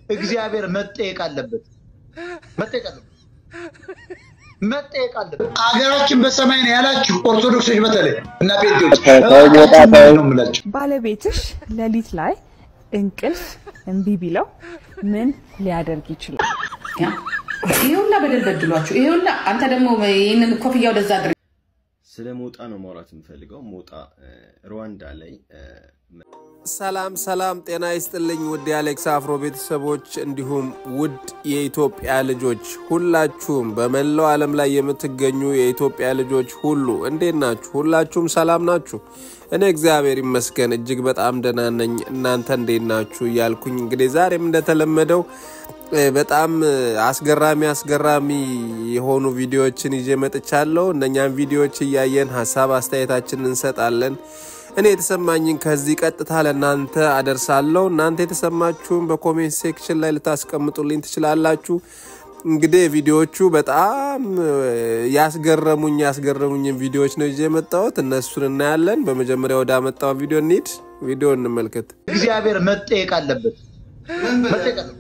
እግዚአብሔር መጠየቅ አለበት፣ መጠየቅ አለበት፣ መጠየቅ አለበት። አገራችን በሰማይ ነው ያላችሁ ኦርቶዶክሶች በተለይ እና ጴንጤዎች ነው የምላችሁ። ባለቤትሽ ሌሊት ላይ እንቅልፍ እምቢ ቢለው ምን ሊያደርግ ይችላል? ይሄ ሁላ በደል በድሏችሁ፣ ይሄ ሁላ አንተ ደግሞ ይህንን ኮፍያ ወደዛ አድርግ። ስለ ሞጣ ነው ማውራት የምፈልገው። ሞጣ ሩዋንዳ ላይ ሰላም ሰላም፣ ጤና ይስጥልኝ ውድ የአሌክስ አፍሮ ቤተሰቦች እንዲሁም ውድ የኢትዮጵያ ልጆች ሁላችሁም በመላው ዓለም ላይ የምትገኙ የኢትዮጵያ ልጆች ሁሉ እንዴት ናችሁ? ሁላችሁም ሰላም ናችሁ? እኔ እግዚአብሔር ይመስገን እጅግ በጣም ደህና ነኝ። እናንተ እንዴት ናችሁ? እያልኩኝ እንግዲህ ዛሬም እንደተለመደው በጣም አስገራሚ አስገራሚ የሆኑ ቪዲዮዎችን ይዤ መጥቻለሁ። እነኛም ቪዲዮዎች እያየን ሀሳብ አስተያየታችንን እንሰጣለን። እኔ የተሰማኝን ከዚህ ቀጥታ ለእናንተ አደርሳለሁ። እናንተ የተሰማችሁን በኮሜንት ሴክሽን ላይ ልታስቀምጡልኝ ትችላላችሁ። እንግዲህ ቪዲዮዎቹ በጣም ያስገረሙኝ ያስገረሙኝን ቪዲዮዎች ነው ይዤ የመጣሁት። እነሱን እናያለን። በመጀመሪያ ወደ አመጣው ቪዲዮ እንሂድ። ቪዲዮ እንመልከት። እግዚአብሔር መጠየቅ አለበት፣ መጠየቅ አለበት፣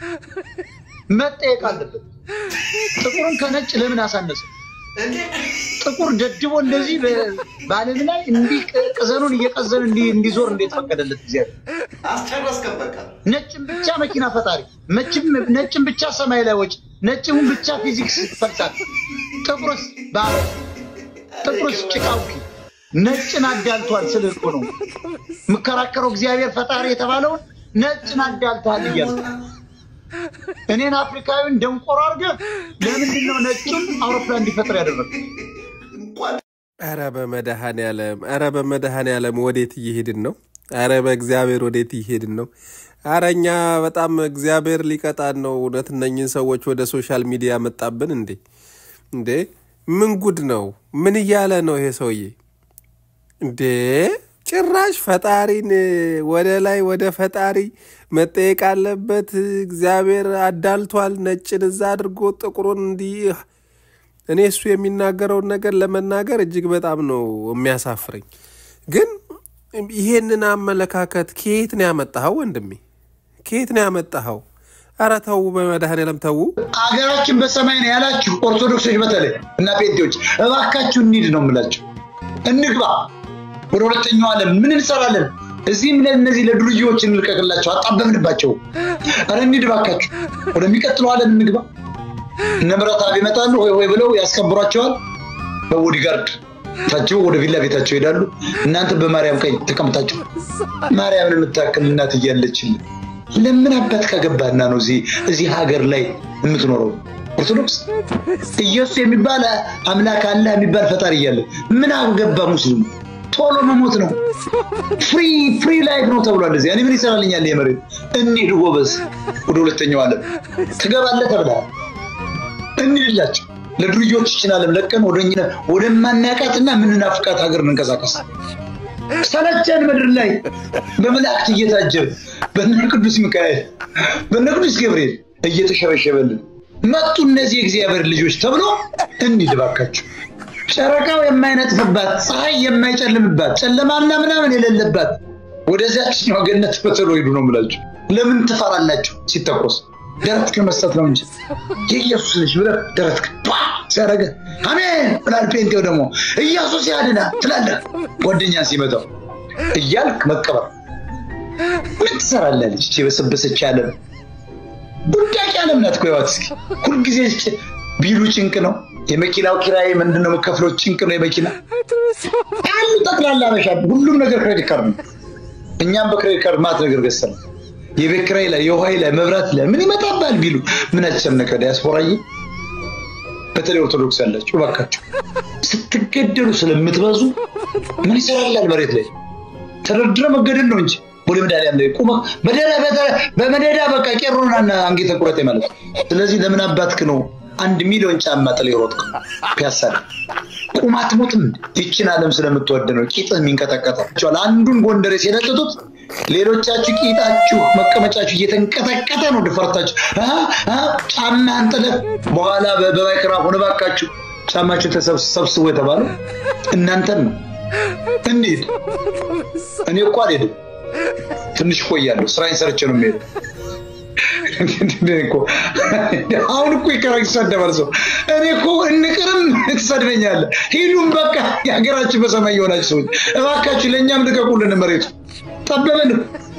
መጠየቅ አለበት። ጥቁርን ከነጭ ለምን አሳነሰ? ጥቁር ደድቦ እንደዚህ በዓለም ላይ እንዲህ ቅዘኑን እየቀዘን እንዲዞር እንዴት ፈቀደለት እግዚአብሔር? ነጭን ብቻ መኪና ፈጣሪ፣ ነጭን ብቻ ሰማይ ላይ ወጭ፣ ነጭን ብቻ ፊዚክስ ፈልሳት፣ ጥቁርስ ባለ ጥቁርስ ጭቃውኪ ነጭን አዳልቷል። ስል እኮ ነው የምከራከረው። እግዚአብሔር ፈጣሪ የተባለውን ነጭን አዳልቷል እያልኩ እኔን አፍሪካዊን ደንቆሮ አድርገህ ለምንድን ነው ነጩን አውሮፕላን እንዲፈጥር ያደረገ? ኧረ በመድኃኔዓለም ኧረ በመድኃኔዓለም ወዴት እየሄድን ነው? ኧረ በእግዚአብሔር ወዴት እየሄድን ነው? ኧረ እኛ በጣም እግዚአብሔር ሊቀጣን ነው። እውነት እነኝን ሰዎች ወደ ሶሻል ሚዲያ መጣብን እንዴ? እንዴ ምን ጉድ ነው? ምን እያለ ነው ይሄ ሰውዬ እንዴ? ጭራሽ ፈጣሪን ወደ ላይ ወደ ፈጣሪ መጠየቅ አለበት። እግዚአብሔር አዳልቷል። ነጭን እዛ አድርጎ ጥቁሩን እንዲህ። እኔ እሱ የሚናገረውን ነገር ለመናገር እጅግ በጣም ነው የሚያሳፍረኝ። ግን ይሄንን አመለካከት ከየት ነው ያመጣኸው ወንድሜ? ከየት ነው ያመጣኸው? ኧረ ተዉ፣ በመድኃኔዓለም ተዉ። አገራችን በሰማይ ነው ያላችሁ ኦርቶዶክሶች በተለይ እና ጴንጤዎች እባካችሁ እንሂድ ነው የምላችሁ። እንግባ ወደ ሁለተኛው ዓለም ምን እንሰራለን? እዚህም ለእነዚህ ለዱርዬዎች እንልቀቅላቸው፣ አጣበብንባቸው። ኧረ እንሂድ እባካችሁ፣ ወደሚቀጥለው ዓለም እንግባ። እነ ምረታብ ይመጣሉ፣ ሆይ ሆይ ብለው ያስከብሯቸዋል። በቦዲጋርድ ታጅበው ወደ ቪላ ቤታቸው ይሄዳሉ። እናንተ በማርያም ቀኝ ተቀምጣችሁ ማርያምን የምታክል እናት እያለችን ለምን አባት ከገባና ነው እዚህ ሀገር ላይ የምትኖረው? ኦርቶዶክስ ኢየሱስ የሚባል አምላክ አለ የሚባል ፈጣሪ እያለ ምን አገባ ሙስሊሙ? ቶሎ መሞት ነው። ፍሪ ፍሪ ላይፍ ነው ተብሏል። እዚህ እኔ ምን ይሰራልኛል? የመሬት እንሂድ ጎበዝ፣ ወደ ሁለተኛው ዓለም ትገባለህ ተብለሃል። እንሂድላቸው ለዱርዮች ይችን ዓለም ለቀን ወደማናቃትና የምንናፍቃት ሀገር እንንቀሳቀስ። ሰለቸን ምድር ላይ በመላእክት እየታጀብ በነ ቅዱስ ሚካኤል በነ ቅዱስ ገብርኤል እየተሸበሸበልን መጡ እነዚህ የእግዚአብሔር ልጆች ተብሎ እንሂድ እባካችሁ። ጨረቃው የማይነጥፍባት ፀሐይ የማይጨልምባት ጨለማና ምናምን የሌለባት ወደዚያችኛው ገነት በተሎ ሂዱ ነው የምላችሁ። ለምን ትፈራላችሁ? ሲተኮስ ደረትክን መስጠት ነው እንጂ የኢየሱስ ልጅ ብለህ ደረትክን ሲያደርገህ አሜን ብላል። ጴንጤው ደግሞ ኢየሱስ ያድና ትላለህ። ጓደኛን ሲመጣው እያልክ መቀበር ምን ትሰራለህ? ልጅ የበሰበሰች ዓለም ቡዳቂ ዓለም ናት እኮ ህይወት። እስኪ ሁልጊዜ ቢሉ ጭንቅ ነው። የመኪናው ኪራይ ምንድን ነው የምከፍለው? ጭንቅ ነው የመኪና አሉ ጠቅላላ በሻ ሁሉም ነገር ክሬዲት ካርድ ነው። እኛም በክሬዲት ካርድ ማት ነገር ገዝተን የቤት ኪራይ ላይ የውሃ ላይ መብራት ላይ ምን ይመጣባል ቢሉ ምን አስጨነቀ? ዲያስፖራዬ በተለይ ኦርቶዶክስ ያላችሁ እባካችሁ ስትገደሉ ስለምትበዙ ምን ይሰራላል? መሬት ላይ ተደርድረ መገደል ነው እንጂ ወደ መድኃኒዓለም ላይ ቁመህ በመደዳ በቃ ቄሮና አንጌተ ቁረጤ ማለት ስለዚህ ለምን አባትክ ነው አንድ ሚሊዮን ጫማ ጥለህ የሮጥክ ፒያሳ ላይ ቁም አትሞትም። ይችን ዓለም ስለምትወድ ነው ቂጥህ የሚንቀጠቀጠው። አንዱን ጎንደሬ ሲለጥጡት ሌሎቻችሁ ቂጣችሁ መቀመጫችሁ እየተንቀጠቀጠ ነው። ድፈርታችሁ ጫማ አንጥለህ በኋላ በማይክራፎን እባካችሁ ጫማችሁ ተሰብስቦ የተባለው እናንተን ነው። እንሂድ። እኔ እኮ አልሄድም፣ ትንሽ እቆያለሁ። ስራዬን ሰርቼ ነው የምሄደው። እኮ አሁን እኮ ይቀራ ይሳደባል ሰው። እኔ እኮ እንቅርም ትሰድበኛለህ። ሂዱም በቃ የሀገራችን በሰማይ የሆናችሁ ሰዎች እባካችሁ ለእኛም ልቀቁልን። መሬቱ ጠበበን።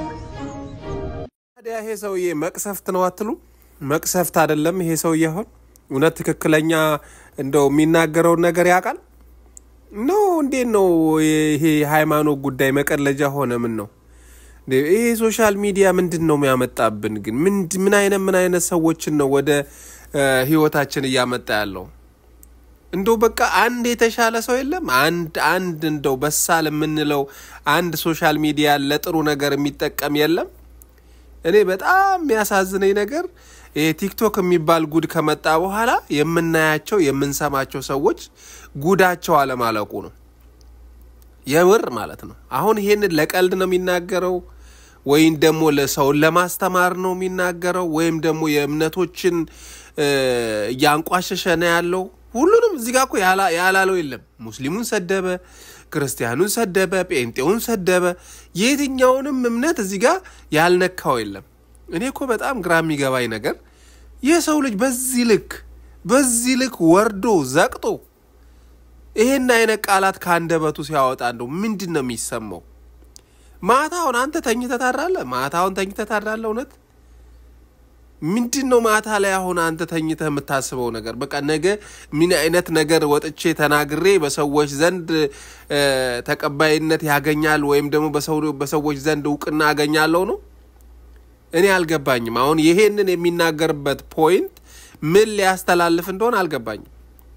ታዲያ ይሄ ሰውዬ መቅሰፍት ነው አትሉ? መቅሰፍት አይደለም ይሄ ሰውዬ አሁን እውነት ትክክለኛ እንደው የሚናገረውን ነገር ያውቃል ኖ እንዴት ነው ይሄ ሃይማኖት ጉዳይ መቀለጃ ሆነ? ምን ነው ይሄ ሶሻል ሚዲያ ምንድን ነው የሚያመጣብን? ግን ምን አይነት ምን አይነት ሰዎችን ነው ወደ ህይወታችን እያመጣ ያለው? እንደው በቃ አንድ የተሻለ ሰው የለም። አንድ አንድ እንደው በሳል የምንለው አንድ ሶሻል ሚዲያ ለጥሩ ነገር የሚጠቀም የለም። እኔ በጣም የሚያሳዝነኝ ነገር ይሄ ቲክቶክ የሚባል ጉድ ከመጣ በኋላ የምናያቸው የምንሰማቸው ሰዎች ጉዳቸው አለማለቁ ነው። የምር ማለት ነው። አሁን ይሄንን ለቀልድ ነው የሚናገረው ወይም ደግሞ ለሰውን ለማስተማር ነው የሚናገረው ወይም ደግሞ የእምነቶችን እያንቋሸሸ ነው ያለው። ሁሉንም እዚህ ጋር እኮ ያላለው የለም። ሙስሊሙን ሰደበ፣ ክርስቲያኑን ሰደበ፣ ጴንጤውን ሰደበ። የትኛውንም እምነት እዚህ ጋር ያልነካው የለም። እኔ እኮ በጣም ግራ የሚገባኝ ነገር የሰው ልጅ በዚህ ልክ በዚህ ልክ ወርዶ ዘቅጦ ይሄን አይነት ቃላት ከአንደበቱ ሲያወጣ እንደው ምንድን ነው የሚሰማው? ማታውን አንተ ተኝተህ ታድራለህ። ማታውን ተኝተህ ታድራለህ። እውነት ምንድን ነው ማታ ላይ አሁን አንተ ተኝተህ የምታስበው ነገር? በቃ ነገ ምን አይነት ነገር ወጥቼ ተናግሬ በሰዎች ዘንድ ተቀባይነት ያገኛል ወይም ደግሞ በሰዎች ዘንድ እውቅና አገኛለሁ ነው? እኔ አልገባኝም። አሁን ይሄንን የሚናገርበት ፖይንት ምን ሊያስተላልፍ እንደሆነ አልገባኝም።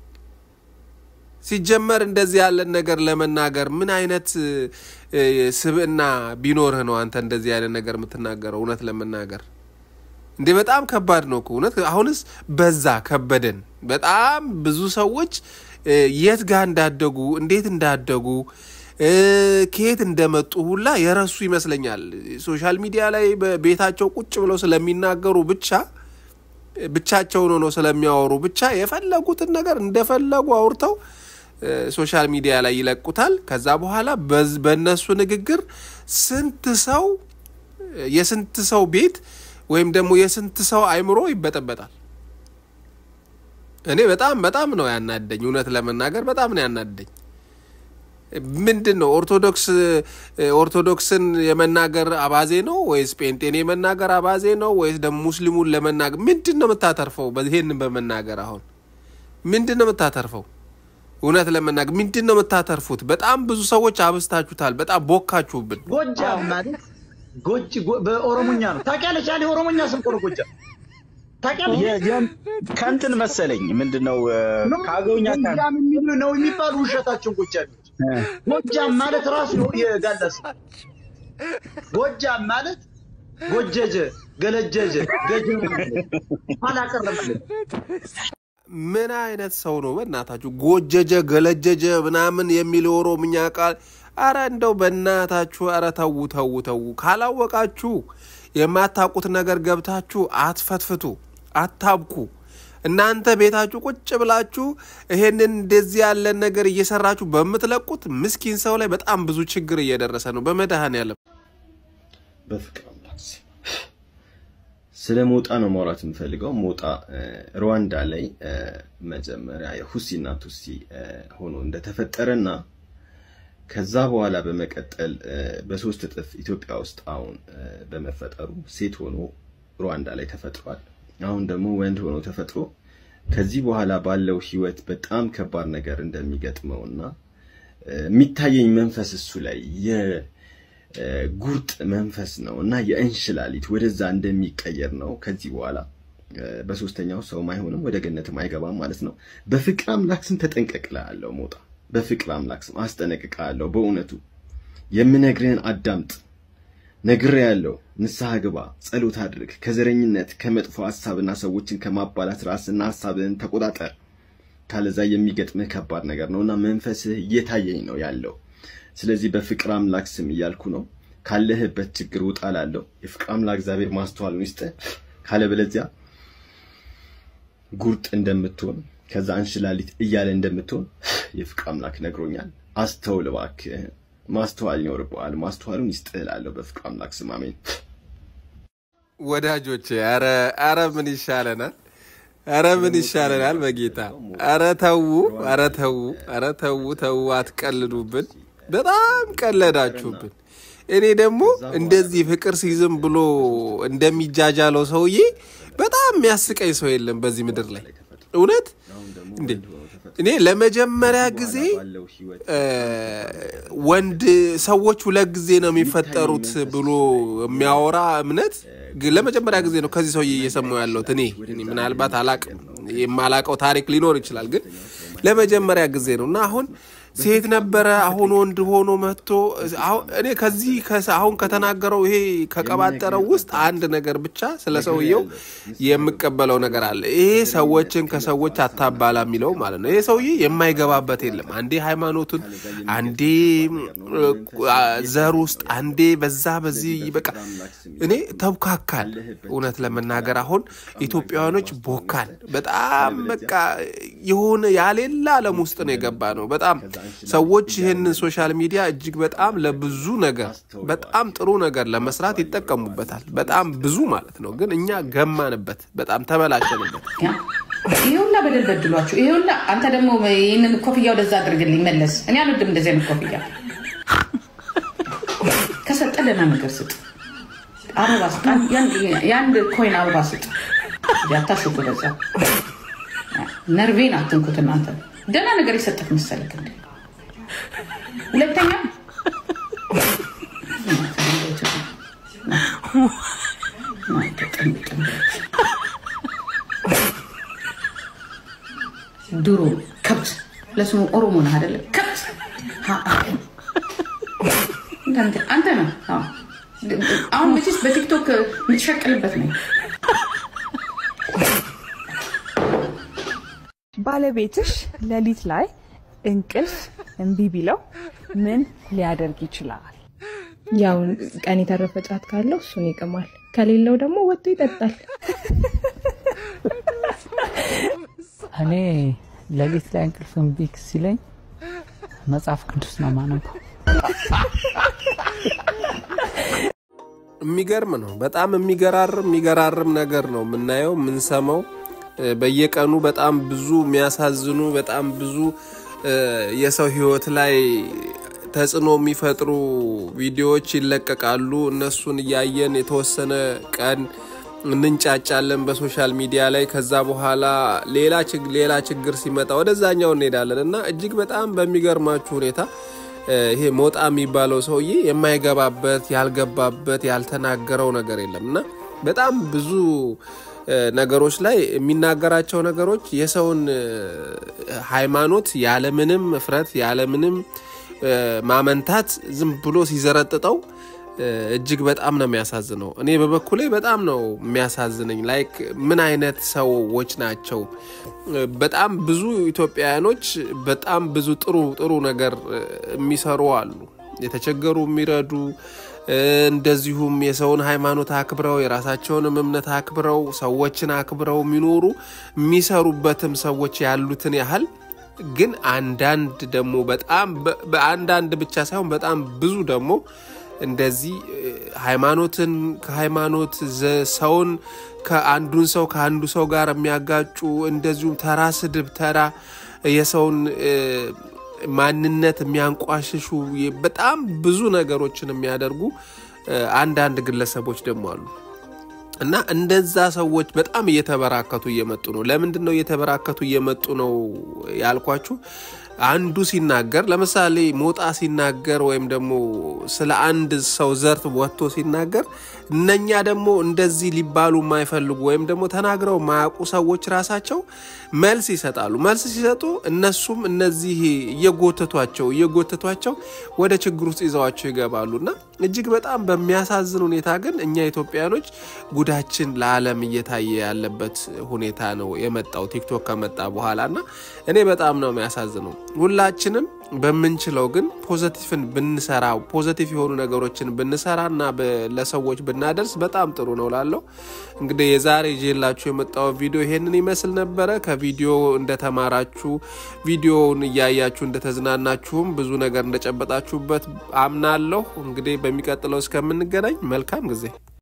ሲጀመር እንደዚህ ያለን ነገር ለመናገር ምን አይነት ስብዕና ቢኖርህ ነው አንተ እንደዚህ አይነት ነገር የምትናገረው? እውነት ለመናገር እንዴ በጣም ከባድ ነው እኮ እውነት። አሁንስ በዛ ከበደን። በጣም ብዙ ሰዎች የት ጋር እንዳደጉ እንዴት እንዳደጉ ከየት እንደመጡ ሁላ የረሱ ይመስለኛል። ሶሻል ሚዲያ ላይ በቤታቸው ቁጭ ብለው ስለሚናገሩ ብቻ ብቻቸውን ሆነው ስለሚያወሩ ብቻ የፈለጉትን ነገር እንደፈለጉ አውርተው ሶሻል ሚዲያ ላይ ይለቁታል። ከዛ በኋላ በእነሱ ንግግር ስንት ሰው የስንት ሰው ቤት ወይም ደግሞ የስንት ሰው አይምሮ ይበጠበጣል። እኔ በጣም በጣም ነው ያናደኝ፣ እውነት ለመናገር በጣም ነው ያናደኝ። ምንድን ነው ኦርቶዶክስ ኦርቶዶክስን የመናገር አባዜ ነው ወይስ ጴንጤን የመናገር አባዜ ነው ወይስ ደግሞ ሙስሊሙን ለመናገር ምንድን ነው የምታተርፈው? ይሄንን በመናገር አሁን ምንድን ነው የምታተርፈው? እውነት ለመናገር ምንድን ነው የምታተርፉት? በጣም ብዙ ሰዎች አብስታችሁታል። በጣም ቦካችሁብን። ጎጃም ማለት ጎጅ በኦሮሞኛ ነው ታውቂያለሽ? ያለ ኦሮሞኛ ስም እኮ ነው ጎጃም ታውቂያለሽ? ከእንትን መሰለኝ ምንድን ነው ከአገውኛ ጎጃም የሚሉ ነው የሚባሉ ውሸታቸውን ጎጃሚዎች። ጎጃም ማለት ራሱ የጋላ ስም ጎጃም ማለት ጎጀጀ፣ ገለጀጀ፣ ገጀ አላቀረበልን ምን አይነት ሰው ነው በእናታችሁ? ጎጀጀ ገለጀጀ ምናምን የሚል ኦሮምኛ ቃል አረ እንደው በእናታችሁ አረ ተዉ ተዉ ተዉ። ካላወቃችሁ የማታውቁት ነገር ገብታችሁ አትፈትፍቱ፣ አታብኩ። እናንተ ቤታችሁ ቁጭ ብላችሁ ይሄንን እንደዚህ ያለን ነገር እየሰራችሁ በምትለቁት ምስኪን ሰው ላይ በጣም ብዙ ችግር እየደረሰ ነው። በመድኃኔዓለም በፍቅር አምላክ ስም ስለ ሞጣ ነው ማውራት የምፈልገው። ሞጣ ሩዋንዳ ላይ መጀመሪያ የሁሲና ቱሲ ሆኖ እንደተፈጠረና ከዛ በኋላ በመቀጠል በሶስት እጥፍ ኢትዮጵያ ውስጥ አሁን በመፈጠሩ ሴት ሆኖ ሩዋንዳ ላይ ተፈጥሯል። አሁን ደግሞ ወንድ ሆኖ ተፈጥሮ ከዚህ በኋላ ባለው ህይወት በጣም ከባድ ነገር እንደሚገጥመውና የሚታየኝ መንፈስ እሱ ላይ የጉርጥ መንፈስ ነው እና የእንሽላሊት ወደዛ እንደሚቀየር ነው። ከዚህ በኋላ በሶስተኛው ሰውም አይሆንም ወደ ገነትም አይገባም ማለት ነው። በፍቅር አምላክ ስም ተጠንቀቅልሃለሁ ሞጣ፣ በፍቅር አምላክ ስም አስጠነቅቅሃለሁ። በእውነቱ የምነግርህን አዳምጥ። ነግሬሃለሁ። ንስሐ ግባ፣ ጸሎት አድርግ። ከዘረኝነት ከመጥፎ ሀሳብና ሰዎችን ከማባላት ራስና ሀሳብህን ተቆጣጠር። ካለዛ የሚገጥምህ ከባድ ነገር ነው እና መንፈስህ እየታየኝ ነው ያለው። ስለዚህ በፍቅር አምላክ ስም እያልኩ ነው። ካለህበት ችግር ውጣ ላለው የፍቅር አምላክ እግዚአብሔር ማስተዋሉን ይስጥህ። ካለበለዚያ ጉርጥ እንደምትሆን ከዛ እንሽላሊት እያለ እንደምትሆን የፍቅር አምላክ ነግሮኛል። አስተውል እባክህ። ማስተዋል ይኖርብሃል። ማስተዋሉን ይስጥህ እላለሁ በፍቅር አምላክ ስም አሜን። ወዳጆቼ ኧረ ኧረ ምን ይሻለናል? ኧረ ምን ይሻለናል? በጌታ ኧረ ተዉ፣ ኧረ ተዉ፣ ኧረ ተዉ፣ ተዉ፣ አትቀልዱብን። በጣም ቀለዳችሁብን። እኔ ደግሞ እንደዚህ ፍቅር ሲዝም ብሎ እንደሚጃጃለው ሰውዬ በጣም የሚያስቀኝ ሰው የለም በዚህ ምድር ላይ እውነት እንዴ እኔ ለመጀመሪያ ጊዜ ወንድ ሰዎች ሁለት ጊዜ ነው የሚፈጠሩት ብሎ የሚያወራ እምነት ግን ለመጀመሪያ ጊዜ ነው ከዚህ ሰውዬ እየሰማሁ ያለሁት። እኔ እኔ ምናልባት አላቅም የማላቀው ታሪክ ሊኖር ይችላል፣ ግን ለመጀመሪያ ጊዜ ነው እና አሁን ሴት ነበረ አሁን ወንድ ሆኖ መጥቶ እኔ ከዚህ አሁን ከተናገረው ይሄ ከቀባጠረው ውስጥ አንድ ነገር ብቻ ስለ ሰውየው የምቀበለው ነገር አለ። ይሄ ሰዎችን ከሰዎች አታባላ የሚለው ማለት ነው። ይሄ ሰውዬ የማይገባበት የለም። አንዴ ሃይማኖቱን፣ አንዴ ዘር ውስጥ፣ አንዴ በዛ በዚህ በቃ እኔ ተብካካል። እውነት ለመናገር አሁን ኢትዮጵያውያኖች ቦካን በጣም በቃ የሆነ ያሌላ ዓለም ውስጥ ነው የገባ ነው በጣም ሰዎች ይህንን ሶሻል ሚዲያ እጅግ በጣም ለብዙ ነገር በጣም ጥሩ ነገር ለመስራት ይጠቀሙበታል። በጣም ብዙ ማለት ነው። ግን እኛ ገማንበት፣ በጣም ተበላሸንበት። ይሄ ሁላ በደል በድሏችሁ፣ ይሄ ሁላ አንተ ደግሞ ይህንን ኮፍያ ወደዛ አድርግልኝ መለስ። እኔ አልወድም እንደዚህ አይነት ኮፍያ። ከሰጠ ደህና ነገር ስጥ፣ አበባ ስጥ፣ የአንድ ኮይን አበባ ስጥ። አታሽቁ፣ በዛ ነርቬን አትንኩት እናንተ። ደህና ነገር የሰጠት መሰለክ እንዴ? ሁለተኛ ድሮ ከብት ለስሙ ኦሮሞ ነህ አይደለ? ከብት አንተ ነው። አሁን መቼስ በቲክቶክ የምትሸቅልበት ነው። ባለቤትሽ ሌሊት ላይ እንቅልፍ እምቢ ቢለው ምን ሊያደርግ ይችላል? ያው ቀን የተረፈ ጫት ካለው እሱን ይቅማል፣ ከሌለው ደግሞ ወጥቶ ይጠጣል። እኔ ሌሊት ላይ እንቅልፍ እምቢ ሲለኝ መጽሐፍ ቅዱስ ነው ማነበው። የሚገርም ነው። በጣም የሚገራርም የሚገራርም ነገር ነው የምናየው የምንሰማው በየቀኑ በጣም ብዙ የሚያሳዝኑ በጣም ብዙ የሰው ሕይወት ላይ ተጽዕኖ የሚፈጥሩ ቪዲዮዎች ይለቀቃሉ። እነሱን እያየን የተወሰነ ቀን እንንጫጫለን በሶሻል ሚዲያ ላይ። ከዛ በኋላ ሌላ ሌላ ችግር ሲመጣ ወደዛኛው እንሄዳለን እና እጅግ በጣም በሚገርማችሁ ሁኔታ ይሄ ሞጣ የሚባለው ሰውዬ የማይገባበት ያልገባበት ያልተናገረው ነገር የለም እና በጣም ብዙ ነገሮች ላይ የሚናገራቸው ነገሮች የሰውን ሃይማኖት ያለምንም እፍረት ያለምንም ማመንታት ዝም ብሎ ሲዘረጥጠው እጅግ በጣም ነው የሚያሳዝነው። እኔ በበኩሌ በጣም ነው የሚያሳዝነኝ። ላይክ ምን አይነት ሰዎች ናቸው? በጣም ብዙ ኢትዮጵያውያኖች በጣም ብዙ ጥሩ ጥሩ ነገር የሚሰሩ አሉ፣ የተቸገሩ የሚረዱ እንደዚሁም የሰውን ሃይማኖት አክብረው የራሳቸውንም እምነት አክብረው ሰዎችን አክብረው የሚኖሩ የሚሰሩበትም ሰዎች ያሉትን ያህል ግን አንዳንድ ደግሞ በጣም በአንዳንድ ብቻ ሳይሆን በጣም ብዙ ደግሞ እንደዚህ ሃይማኖትን ከሃይማኖት ሰውን ከአንዱን ሰው ከአንዱ ሰው ጋር የሚያጋጩ እንደዚሁም ተራ ስድብ፣ ተራ የሰውን ማንነት የሚያንቋሽሹ በጣም ብዙ ነገሮችን የሚያደርጉ አንዳንድ ግለሰቦች ደግሞ አሉ እና እንደዛ ሰዎች በጣም እየተበራከቱ እየመጡ ነው። ለምንድን ነው እየተበራከቱ እየመጡ ነው ያልኳችሁ? አንዱ ሲናገር ለምሳሌ ሞጣ ሲናገር ወይም ደግሞ ስለ አንድ ሰው ዘርፍ ወጥቶ ሲናገር እነኛ ደግሞ እንደዚህ ሊባሉ የማይፈልጉ ወይም ደግሞ ተናግረው የማያውቁ ሰዎች ራሳቸው መልስ ይሰጣሉ። መልስ ሲሰጡ እነሱም እነዚህ እየጎተቷቸው እየጎተቷቸው ወደ ችግር ውስጥ ይዘዋቸው ይገባሉ እና እጅግ በጣም በሚያሳዝን ሁኔታ ግን እኛ ኢትዮጵያኖች ጉዳችን ለዓለም እየታየ ያለበት ሁኔታ ነው የመጣው ቲክቶክ ከመጣ በኋላ እና እኔ በጣም ነው የሚያሳዝነው። ሁላችንም በምንችለው ግን ፖዘቲቭን ብንሰራ ፖዘቲቭ የሆኑ ነገሮችን ብንሰራ እና ለሰዎች ብናደርስ በጣም ጥሩ ነው ላለው እንግዲህ የዛሬ ይዤላችሁ የመጣው ቪዲዮ ይሄንን ይመስል ነበረ። ከቪዲዮ እንደተማራችሁ ቪዲዮውን እያያችሁ እንደተዝናናችሁም ብዙ ነገር እንደጨበጣችሁበት አምናለሁ። እንግዲህ በሚቀጥለው እስከምንገናኝ መልካም ጊዜ